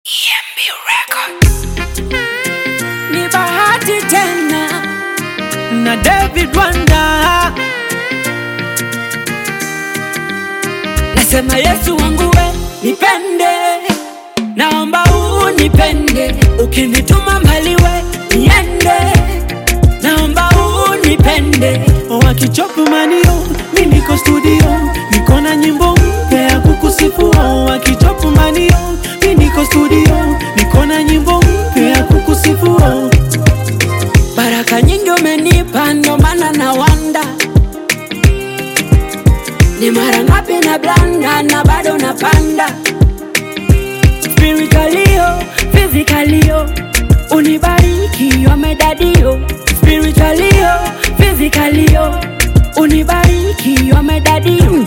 EMB Records. ni bahati tena na David Wanda, nasema Yesu wangu we nipende, naomba unipende, ukinituma mbali we niende, naomba unipende, wakichopu manio, mi niko studio, niko na nyimbo mpya ya kukusifu, wakichopu manio, mi niko studio, niko na nyimbo mpya ya kukusifu Baraka nyingi umenipa, ndo maana na wanda ni mara ngapi na blanda na bado napanda spiritualio physicalio unibariki wamedadio spiritualio physicalio unibariki wamedadio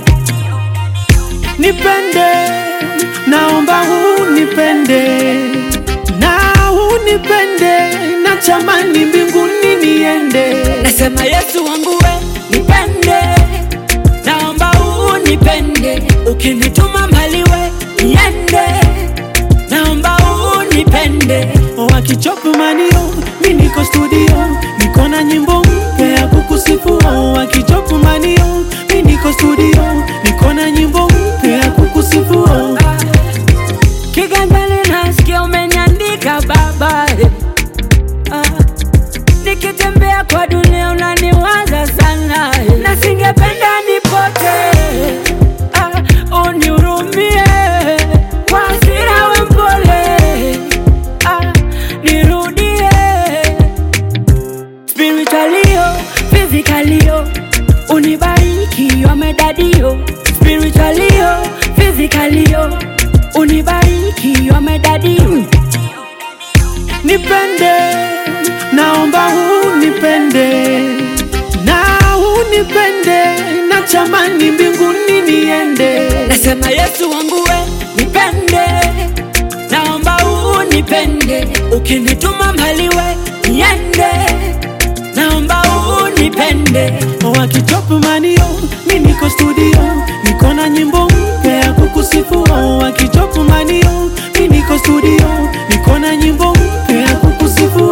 nipende naomba unipende na unipende na chamani mbinguni niende nasema yesu wangu we nipende naomba unipende ukinituma mbali we niende naomba unipende wakichopu manio mi niko studio niko na nyimbo mpya ya kukusifu wakichopu manio mi niko studio niko na nyimbo mpya ya kukusifu kiganjani nasikia umeniandika baba eh. Ah, nikitembea kwa dunia unaniwaza sana eh. na singependa nipote ah, unihurumie kwa hasira we mpole ah, nirudie spiritualio physicalio unibariki wamedadio spiritualio physicalio unibariki wamedadio nipende naomba unipende na unipende na chamani mbinguni niende nasema yesu wangu we nipende naomba unipende ukinituma mbali we niende naomba unipende wakichopu manio mi niko studio niko na nyimbo mpya ya kukusifu wakichopu manio mi niko studio niko na nyimbo mpya ya kukusifu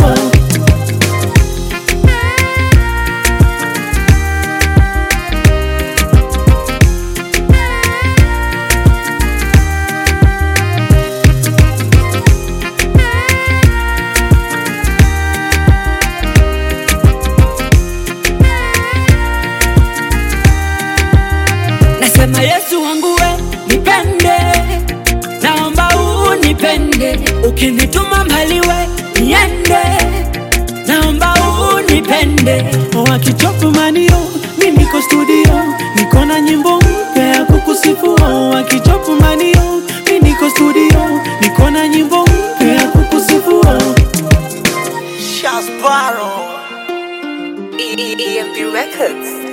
nasema yesu wangu we nipende naomba unipende ukinituma mbali we niende naomba unipende wakichopu manio mi niko studio niko na nyimbo mpya ya kukusifu wakichopu manio mi niko studio niko na nyimbo mpya ya kukusifu Shasbaro. EMB Records.